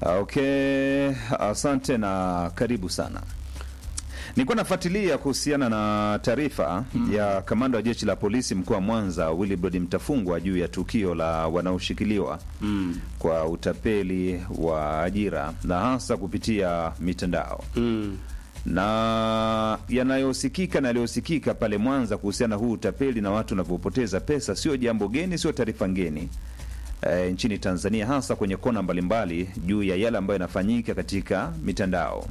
Okay, asante na karibu sana. Nilikuwa nafuatilia kuhusiana na taarifa ya kamanda wa jeshi la polisi mkoa wa Mwanza Willibrod Mtafungwa juu ya tukio la wanaoshikiliwa Mm. kwa utapeli wa ajira na hasa kupitia mitandao Mm. na yanayosikika na yaliyosikika pale Mwanza kuhusiana na huu utapeli na watu wanavyopoteza pesa sio jambo geni, sio taarifa ngeni e, nchini Tanzania, hasa kwenye kona mbalimbali juu ya yale ambayo yanafanyika katika mitandao.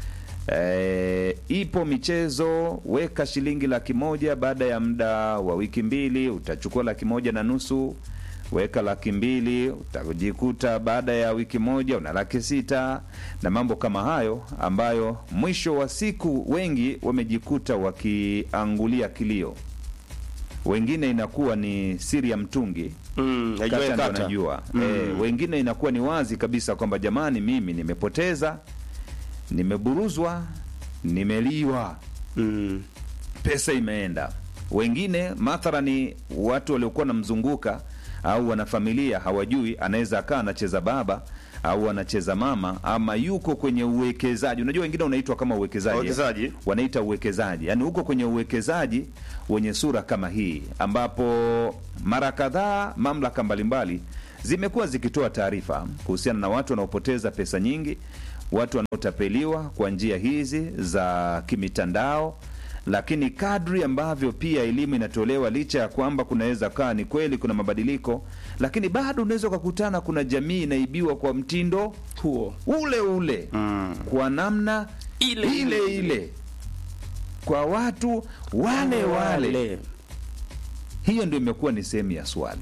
E, ipo michezo, weka shilingi laki moja baada ya muda wa wiki mbili utachukua laki moja na nusu weka laki mbili utajikuta baada ya wiki moja una laki sita na mambo kama hayo ambayo mwisho wa siku wengi wamejikuta wakiangulia kilio wengine inakuwa ni siri ya mtungi Mm. kata Najua ndo kata. najua Mm. e, wengine inakuwa ni wazi kabisa kwamba jamani mimi nimepoteza nimeburuzwa nimeliwa Mm. pesa imeenda. Wengine mathalani watu waliokuwa namzunguka au wanafamilia hawajui, anaweza akaa anacheza baba au anacheza mama ama yuko kwenye uwekezaji. Unajua wengine unaitwa kama uwekezaji, Uwekezaji. wanaita uwekezaji, yaani huko kwenye uwekezaji wenye sura kama hii, ambapo mara kadhaa mamlaka mbalimbali zimekuwa zikitoa taarifa kuhusiana na watu wanaopoteza pesa nyingi, watu wanaotapeliwa kwa njia hizi za kimitandao lakini kadri ambavyo pia elimu inatolewa, licha ya kwamba kunaweza kaa ni kweli kuna mabadiliko, lakini bado unaweza ukakutana kuna jamii inaibiwa kwa mtindo Huo. ule ule Mm. kwa namna Ile ile, ile. ile kwa watu wale wale. Hiyo ndio imekuwa ni sehemu ya swali.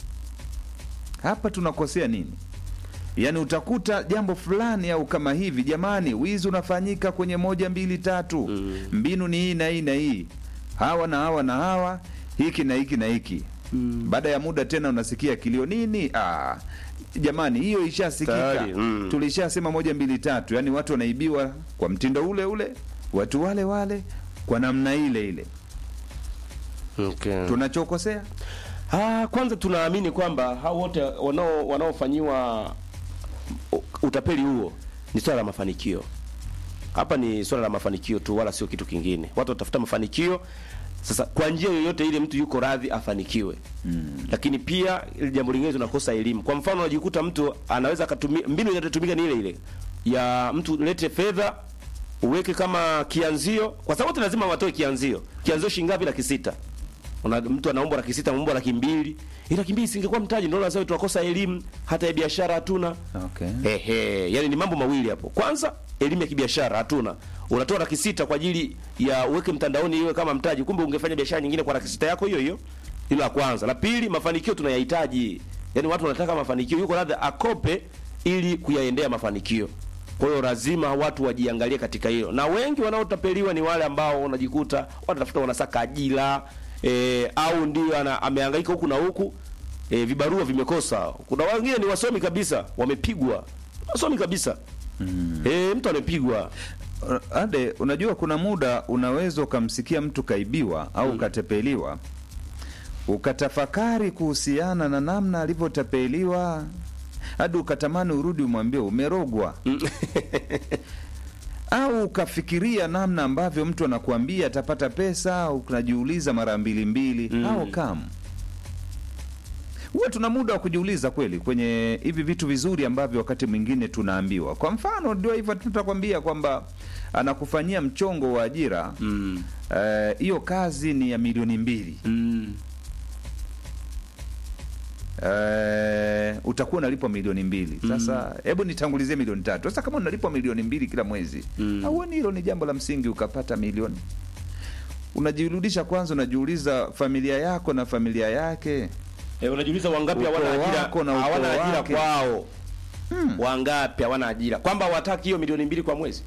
Hapa tunakosea nini? Yaani utakuta jambo fulani au kama hivi, jamani, wizi unafanyika kwenye moja mbili tatu, Mm. mbinu ni hii na hii na hii, hawa na hawa na hawa, hiki na hiki na hiki. Mm. Baada ya muda tena unasikia kilio nini? Ah, jamani, hiyo ishasikika, Tayari, mm. tulishasema moja mbili tatu. Yaani watu wanaibiwa kwa mtindo ule ule, watu wale wale, kwa namna ile ile. Okay. Tunachokosea Ah, kwanza tunaamini kwamba hao wote wanao wanaofanyiwa u- utapeli huo ni swala la mafanikio. Hapa ni swala la mafanikio tu, wala sio kitu kingine. Watu watafuta mafanikio. Sasa kwa njia yoyote ile mtu yuko radhi afanikiwe. Mm. Lakini pia ili jambo lingine tunakosa elimu. Kwa mfano unajikuta mtu anaweza akatumia mbinu inayotumika ni ile ile ya mtu lete fedha uweke kama kianzio, kwa sababu wote lazima watoe kianzio. Kianzio shilingi ngapi? Laki sita. Una, mtu anaomba laki sita, anaomba laki mbili. Ile laki mbili singekuwa mtaji, ndio lazima tunakosa elimu, hata ya biashara hatuna. okay. Ehe, yani ni mambo mawili hapo. Kwanza elimu ya kibiashara hatuna. Unatoa laki sita kwa ajili ya uweke mtandaoni iwe kama mtaji, kumbe ungefanya biashara nyingine kwa laki sita yako hiyo hiyo. Hilo la kwanza. La pili, mafanikio tunayahitaji. Yaani watu wanataka mafanikio, yuko radhi akope ili kuyaendea mafanikio. Kwa hiyo lazima watu wajiangalie katika hilo, na wengi wanaotapeliwa ni wale ambao wanajikuta wanatafuta wanasaka ajira e, au ndio ana- amehangaika huku na huku e, vibarua vimekosa. Kuna wengine ni wasomi kabisa, wamepigwa wasomi kabisa mm. E, mtu amepigwa Ade, unajua kuna muda unaweza ukamsikia mtu kaibiwa au ukatepeliwa, ukatafakari kuhusiana na namna alivyotapeliwa hadi ukatamani urudi umwambie umerogwa, au ukafikiria namna ambavyo mtu anakuambia atapata pesa, unajiuliza mara mbili mbili Mm. au kam huwa tuna muda wa kujiuliza kweli kwenye hivi vitu vizuri ambavyo wakati mwingine tunaambiwa. Kwa mfano, ndio hivyo tutakwambia kwamba anakufanyia mchongo wa ajira mm. eh, hiyo kazi ni ya milioni mbili Mm. eh, utakuwa unalipwa milioni mbili. Sasa hebu nitangulizie milioni tatu. Sasa kama unalipwa milioni mbili kila mwezi Mm. hauoni hilo ni jambo la msingi ukapata milioni? Unajirudisha kwanza, unajiuliza familia yako na familia yake E, unajiuliza wangapi Ukoo hawana ajira, wako na ukoo hawana ajira wake. kwao Hmm. wangapi hawana ajira, kwamba hawataki hiyo milioni mbili kwa mwezi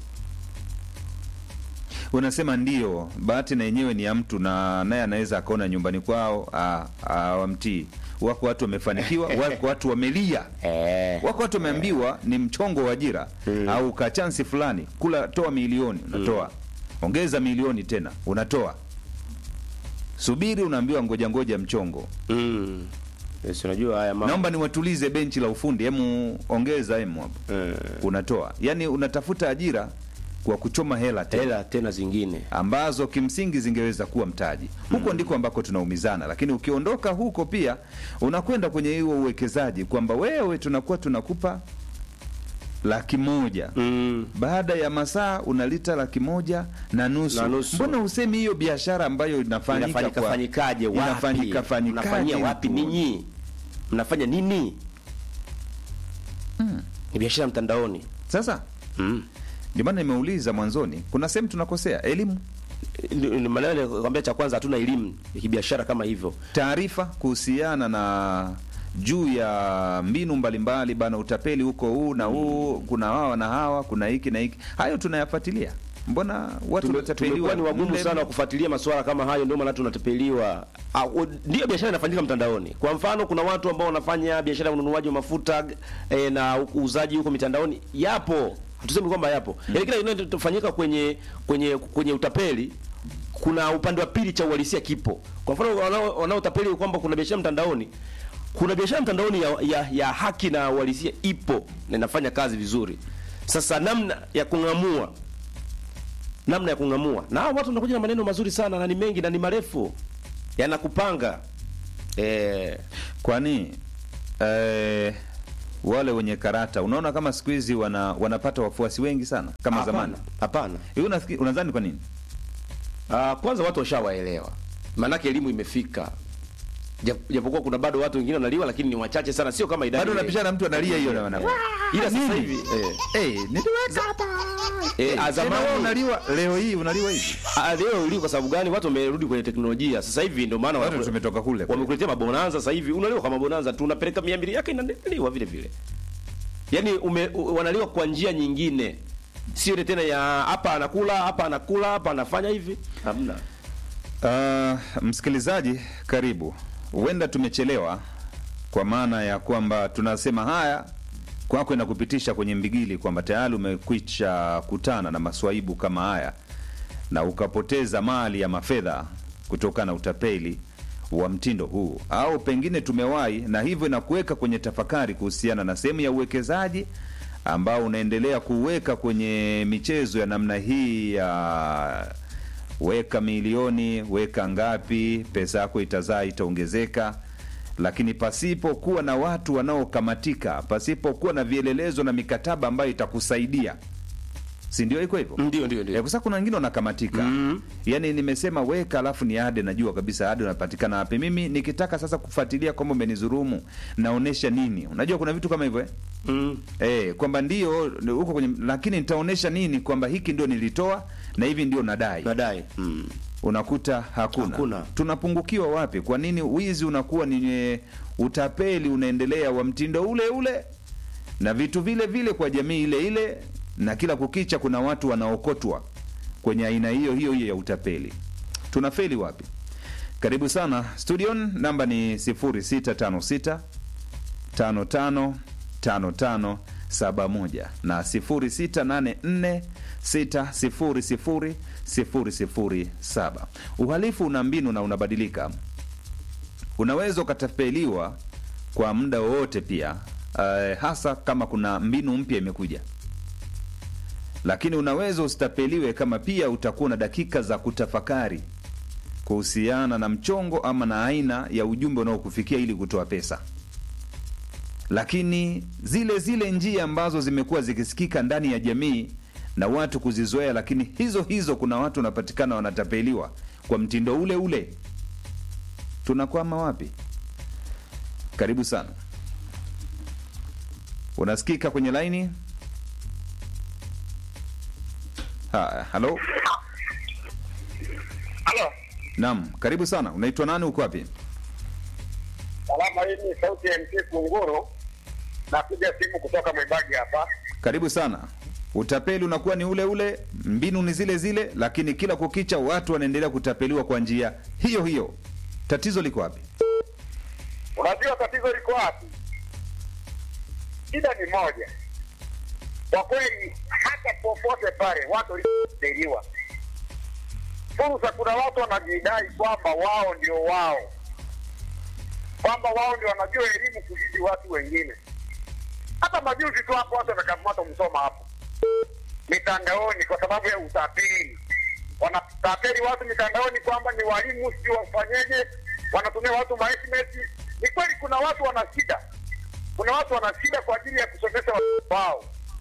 unasema ndio, bahati na yenyewe ni ya mtu, na naye anaweza akaona nyumbani kwao ah, ah, wamtii. Wako watu wamefanikiwa, wako watu wamelia, eh. wako watu wameambiwa ni mchongo wa ajira Mm. au ka chansi fulani, kula, toa milioni, unatoa ongeza milioni tena, unatoa subiri, unaambiwa ngoja ngoja mchongo mm. Yes, unajua haya mambo. Naomba niwatulize benchi la ufundi, hemu ongeza hemu hapo. Eh, Unatoa yaani, unatafuta ajira kwa kuchoma hela tena hela tena zingine. ambazo kimsingi zingeweza kuwa mtaji. Huko ndiko ambako tunaumizana, lakini ukiondoka huko pia unakwenda kwenye huo uwekezaji kwamba wewe tunakuwa tunakupa laki moja Mm. baada ya masaa unalita laki moja na nusu. Na nusu. Mbona usemi hiyo biashara ambayo inafanyika Inafanyika kwa- fanyikaje wapi? inafanyika fanyikaje Mnafanyia wapi huko? ninyi? Mnafanya nini? Ni biashara mtandaoni. Sasa Mm. ndio maana nimeuliza mwanzoni, kuna sehemu tunakosea elimu, Ni- ni maana nilikwambia cha kwanza hatuna elimu ya kibiashara kama hivyo. taarifa kuhusiana na juu ya mbinu mbalimbali bana, utapeli huko huu na huu, kuna hawa na hawa, kuna hiki na hiki, hayo tunayafuatilia. Mbona watu Tume- wanatapeliwa? tumekuwa ni wagumu mle- sana kufuatilia masuala kama hayo, ndio maana tunatapeliwa. Ah, u- Ndio biashara inafanyika mtandaoni. Kwa mfano, kuna watu ambao wanafanya biashara ya ununuaji wa mafuta eh, na uuzaji huko mitandaoni, yapo, hatusemi kwamba yapo. Yaani kila kinachofanyika kwenye kwenye kwenye utapeli kuna upande wa pili cha uhalisia kipo. Kwa mfano, wanao wanaotapeli kwamba kuna biashara mtandaoni kuna biashara mtandaoni ya, ya, ya haki na uhalisia ipo na inafanya kazi vizuri. Sasa namna ya kung'amua namna ya kung'amua na hao watu wanakuja na maneno mazuri sana na ni mengi na ni marefu yanakupanga eh, Kwani eh, wale wenye karata unaona kama siku hizi wana, wanapata wafuasi wengi sana kama hapana, zamani. Hapana. Hiyo unafikiri unadhani kwa nini? Ah, kwanza watu washawaelewa, maanake elimu imefika, Jap- japokuwa kuna bado watu wengine wanaliwa, lakini ni wachache sana, sio kama idadi Bado ile. unapishana mtu analia hiyo na wana. ila sasa nini? hivi eh, Eh, niliweka hapa. eh, Eh, ah, tena wewe zamani unaliwa leo hii unaliwa hivi. ah, leo ili kwa sababu gani? Watu wamerudi kwenye teknolojia sasa hivi, ndio maana Watu wanakule- tumetoka kule. wamekuletea mabonanza sasa hivi, unaliwa kama bonanza tu, unapeleka mia mbili yake inaliwa vile vile, yaani ume, u- wanaliwa kwa njia nyingine, sio ile tena ya hapa anakula hapa anakula hapa anafanya hivi, hamna. Uh, msikilizaji karibu. Huenda tumechelewa kwa maana ya kwamba tunasema haya kwako inakupitisha kwenye mbigili kwamba tayari umekwisha kutana na maswaibu kama haya na ukapoteza mali ya mafedha kutokana na utapeli wa mtindo huu, au pengine tumewahi, na hivyo inakuweka kwenye tafakari kuhusiana na sehemu ya uwekezaji ambao unaendelea kuweka kwenye michezo ya namna hii ya weka milioni, weka ngapi, pesa yako itazaa, itaongezeka, lakini pasipo kuwa na watu wanaokamatika, pasipo kuwa na vielelezo na mikataba ambayo itakusaidia, si ndio? Iko hivyo Ndio, ndio, Eh, ndio. kwa sababu kuna wengine wanakamatika Mhm. yaani nimesema weka alafu ni ade najua kabisa ade unapatikana wapi mimi nikitaka sasa kufuatilia kwamba umenizurumu naonesha nini unajua kuna vitu kama hivyo eh? Mm. Eh, kwamba ndio huko kwenye lakini nitaonesha nini kwamba hiki ndio nilitoa na hivi ndio nadai Nadai. Mm. unakuta hakuna. Hakuna. tunapungukiwa wapi kwa nini wizi unakuwa ni utapeli unaendelea wa mtindo ule ule na vitu vile vile kwa jamii ile ile na kila kukicha kuna watu wanaokotwa kwenye aina hiyo hiyo hiyo ya utapeli tunafeli wapi karibu sana studion namba ni 0656 55 55 71 na 0684 600 007. Uhalifu una mbinu na unabadilika. Unaweza ukatapeliwa kwa muda wowote pia, uh, hasa kama kuna mbinu mpya imekuja, lakini unaweza usitapeliwe kama pia utakuwa na dakika za kutafakari kuhusiana na mchongo ama na aina ya ujumbe unaokufikia ili kutoa pesa lakini zile zile njia ambazo zimekuwa zikisikika ndani ya jamii na watu kuzizoea, lakini hizo hizo kuna watu wanapatikana wanatapeliwa kwa mtindo ule ule. Tunakwama wapi? Karibu sana, unasikika kwenye laini. Haya, halo, Halo, naam, karibu sana. Unaitwa nani? Uko wapi? salama. Hii ni sauti ya MC Kunguru, napiga simu kutoka Mwibagi hapa. Karibu sana. Utapeli unakuwa ni ule ule, mbinu ni zile zile, lakini kila kukicha watu wanaendelea kutapeliwa kwa njia hiyo hiyo. Tatizo liko wapi? Unajua tatizo liko wapi? Shida ni moja, kwa kweli, hata popote pale watu waliodeliwa fursa. Kuna watu wanajidai kwamba wao ndio wao, kwamba wao ndio wanajua elimu kuzidi watu wengine. Hata majuzi tu hapo watu wamekamata Msoma hapo mitandaoni kwa sababu ya utapeli. Wanatapeli watu mitandaoni kwamba ni walimu, sijui wafanyeje, wanatumia watu ma SMS. Ni kweli kuna watu wana shida, kuna watu wana shida kwa ajili ya kusomesha watoto wao,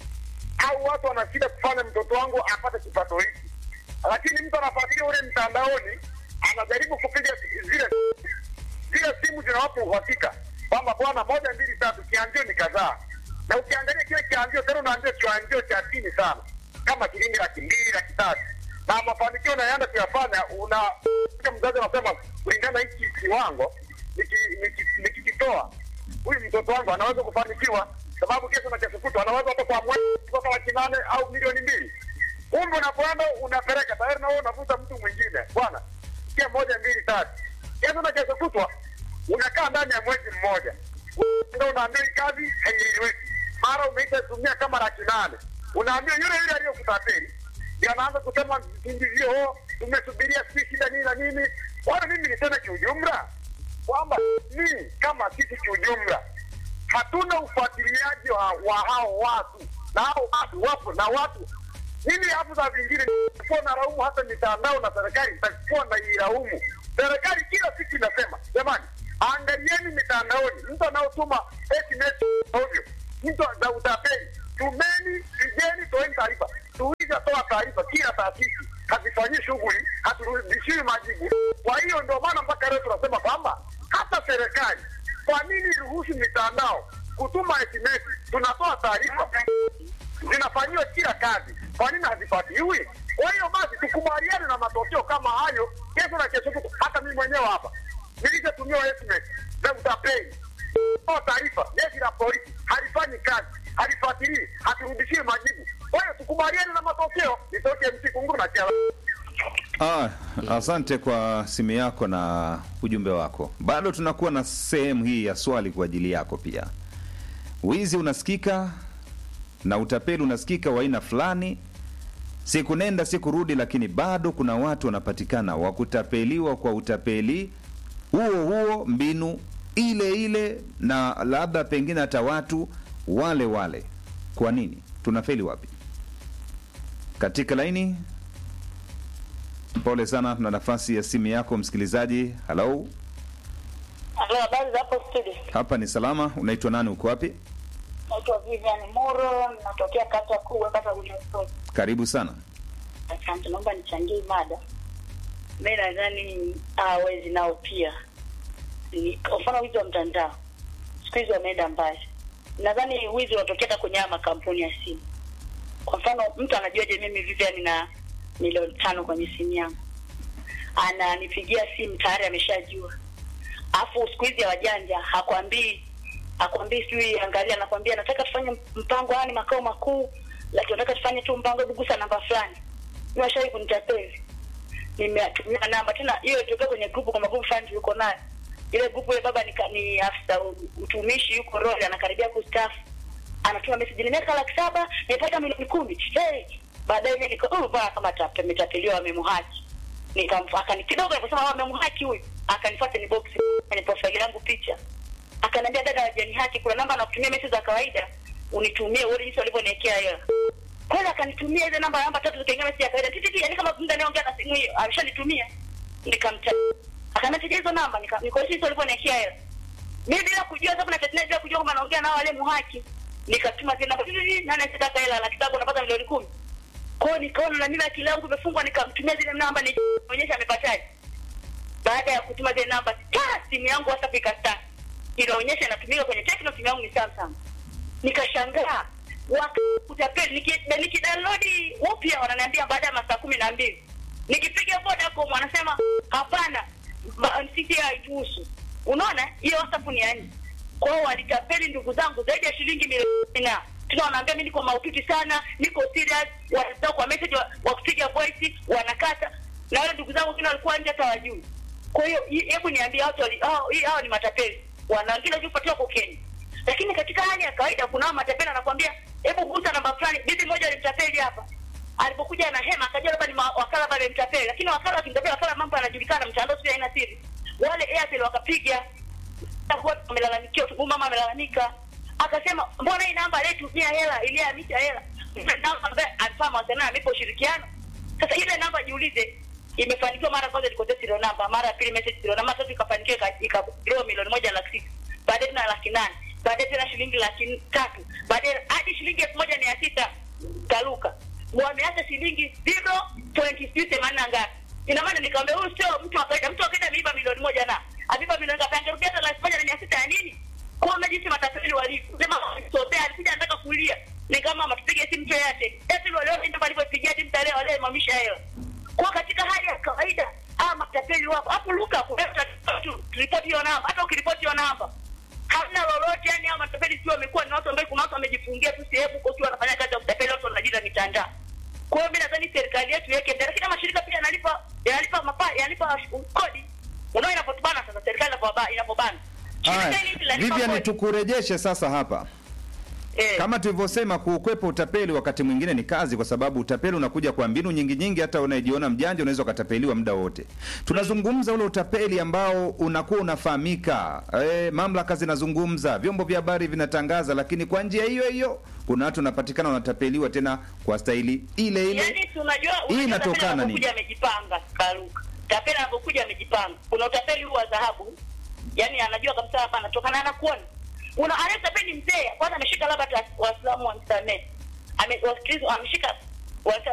au watu wana shida kufanya mtoto wangu apate kipato hiki, lakini mtu anafuatilia ule mtandaoni, anajaribu kupiga zile zile simu zinawapa uhakika kwamba bwana, moja mbili tatu, kianzio ni kadhaa, na ukiangalia kile kianzio tena unaanzia kianzio cha chini sana, kama shilingi laki mbili laki tatu, na mafanikio unayoenda kuyafanya, una mzazi anasema kulingana hiki kiwango niki- niki- nikikitoa huyu mtoto wangu anaweza kufanikiwa, sababu kesho na kesho kutwa anaweza hata kwa mwezi kupata laki nane au milioni mbili. Kumbe unapoenda unapeleka tayari, na wewe unavuta mtu mwingine, bwana, kia moja mbili tatu, kesho na kesho kutwa unakaa ndani ya mwezi mmoja, ndio unaambiwa hii kazi haieleweki, mara umeisha tumia kama laki nane, unaambiwa yule yule aliyokutapeli ndio anaanza kusema visingizio, oh, tumesubiria si shida nini na nini. Wala mimi niseme kiujumla kwamba ni kama sisi kiujumla hatuna ufuatiliaji wa, wa hao watu na hao watu wapo na watu mimi hapo za vingine nitakuwa na laumu hata mitandao na serikali nitakuwa na ilaumu serikali kila siku inasema jamani angalieni mitandaoni mtu anaotuma SMS ovyo mtu za utapeli tumeni pigeni toeni taarifa tuishatoa taarifa kila taasisi hazifanyii shughuli haturudishiwi majibu kwa hiyo ndio maana mpaka leo tunasema kwamba hata serikali kwa nini iruhusu mitandao kutuma SMS tunatoa taarifa zinafanyiwa kila kazi, kwa nini hazifuatiliwi? Kwa hiyo basi tukubaliane na matokeo kama hayo, kesho na kesho kutwa. Hata mimi mwenyewe hapa nilishatumia SMS za utapeli, toa taarifa, jeshi la polisi halifanyi kazi, halifuatilii, haturudishii majibu. Kwa hiyo tukubaliane na matokeo. Nitoke MC Kunguru na Kiala. Ah, asante kwa simu yako na ujumbe wako. Bado tunakuwa na sehemu hii ya swali kwa ajili yako pia. Wizi unasikika na utapeli unasikika wa aina fulani, siku nenda siku rudi, lakini bado kuna watu wanapatikana wa kutapeliwa kwa utapeli huo huo, mbinu ile ile, na labda pengine hata watu wale wale. Kwa nini tunafeli wapi? Katika laini Pole sana, tuna nafasi ya simu yako msikilizaji. Halo, Halo, habari za hapo studio? hapa ni salama. Unaitwa nani? Uko wapi? Naitwa Vivian Muro, natokea kata kubwa, kata Williamson. Karibu sana. Asante, naomba nichangie mada. Mi nadhani ah, wezi nao pia ni kwa mfano wizi wa mtandao, siku hizi wameenda mbali. Nadhani wizi unatokea hata kwenye haya makampuni ya simu. Kwa mfano, mtu anajuaje mimi Vivian na milioni tano kwenye simu yangu? Ananipigia simu tayari ameshajua. Alafu siku hizi ya wajanja hakwambii hakwambii sijui angalia, anakwambia nataka tufanye mpango, haya ni makao makuu, lakini nataka tufanye tu mpango, hebu gusa namba fulani. Mimi washawahi kunitapeli, nimetumia namba tena, hiyo ilitokea kwenye grupu, kwa magrupu fulani tuliko nayo. Ile grupu ile baba ni, ka- ni afisa u- utumishi, yuko roli, anakaribia kustaafu, anatuma message, nimeweka laki saba, nimepata milioni kumi. Hey, baadaye mimi niko oh, bwana kama tape ametapeliwa, wamemhaki nikamfuata akani kidogo aliposema wamemhaki huyu, akanifuata ni box kwenye profile yangu picha akaniambia dada wajani haki kuna namba nakutumia message za kawaida unitumie uone jinsi walivyoniwekea hela kweli akanitumia ile namba namba tatu zikaingia message ya kawaida titi yani kama mtu anayeongea na simu hiyo ameshanitumia nikamta akaniambia hizo namba nika nikoesha jinsi walivyoniwekea hela mimi bila kujua sababu na tatizo bila kujua kama naongea nao wale muhaki nikatuma zile namba titi nani anataka hela laki tatu unapata milioni kumi kwa hiyo nikaona na mimi akili yangu imefungwa nikamtumia zile namba nionyesha amepataje baada ya kutuma zile namba ta simu yangu WhatsApp ikastart inaonyesha inatumika kwenye Tecno, simu yangu ni Samsung. Nikashangaa wakutapeli, niki- nikidownload upya wananiambia baada ya masaa kumi na mbili. Nikipiga Vodacom wanasema hapana, ba- sisi haituhusu. Unaona, hiyo WhatsApp ni yani. Kwa hiyo walitapeli ndugu zangu zaidi ya shilingi milioni na tuna wanaambia mimi niko mahututi sana, niko serious, wanataka kwa message wa, wa kupiga voice wanakata, na wale ndugu zangu wengine walikuwa nje hata wajui. Kwa hiyo hi- hebu niambie watu wali hao hii hao ni matapeli. Wana wengine juu patiwa kokeni. Lakini katika hali ya kawaida kuna hao matapeli anakuambia hebu gusa namba fulani. Bibi moja alimtapeli hapa. Alipokuja na hema akajua labda ni ma- wakala pale mtapeli. Lakini wakala akimtapeli wakala mambo yanajulikana mtandao sio haina siri. Wale Airtel wakapiga wote wamelalamikia, huyu mama amelalamika, akasema mbona hii namba aliyetumia hela iliyohamisha hela ile namba ambaye alifaa mawasiliano amepo ushirikiano. Sasa ile namba jiulize, imefanikiwa mara kwanza ilikosea serial namba, mara ya pili message serial namba, tatu ikafanikiwa ika- ikadraw milioni moja laki sita, baadaye tena laki nane, baadaye tena shilingi laki tatu, baadaye hadi shilingi elfu moja mia sita kaluka wameacha shilingi zero point sijui themanini na ngapi. Ina maana nikamwambia huyu sio mtu wa kawaida. Mtu wa kawaida ameiba milioni moja na ameiba milioni ngapi? Angerudia hata laki moja na mia sita ya nini? Kuona jinsi matapeli walivyo. Sema sotea alikuja anataka kulia. Ni kama matupige simu cho yake. Eti waliona ndio walivyopigia timu tale wale mamisha hela. Kwa katika hali ya kawaida ama matapeli wapo. Hapo luka kuleta tu ripoti hiyo namba. Hata ukiripoti hiyo namba hamna lolote yani hao matapeli sio wamekuwa ni watu ambao kuna watu wamejifungia tu sehemu huko tu wanafanya kazi ya kutapeli watu wanajira mitandao kwa hiyo mimi nadhani serikali yetu iweke mbele lakini mashirika pia yanalipa yanalipa mapa yanalipa kodi unaona inapotubana sasa serikali inapoba- inapobana Shirika Haya, hili linalipa Vivian, kodi. tukurejeshe sasa hapa Eh, kama tulivyosema, kuukwepa utapeli wakati mwingine ni kazi, kwa sababu utapeli unakuja kwa mbinu nyingi nyingi. Hata unayejiona mjanja unaweza ukatapeliwa muda wote. Tunazungumza ule utapeli ambao unakuwa unafahamika, e, mamlaka zinazungumza, vyombo vya habari vinatangaza, lakini kwa njia hiyo hiyo kuna watu wanapatikana wanatapeliwa tena kwa staili ile ile. yani tunajua Hii unajua inatokana tapeli nini? anapokuja amejipanga karuka tapeli anapokuja amejipanga kuna utapeli huu wa dhahabu yani anajua kabisa hapa anatokana anakuona una anayetapeli mzee kwanza ameshika labda ta- waislamu wamsamehe ame wasikilizo ameshika wasa-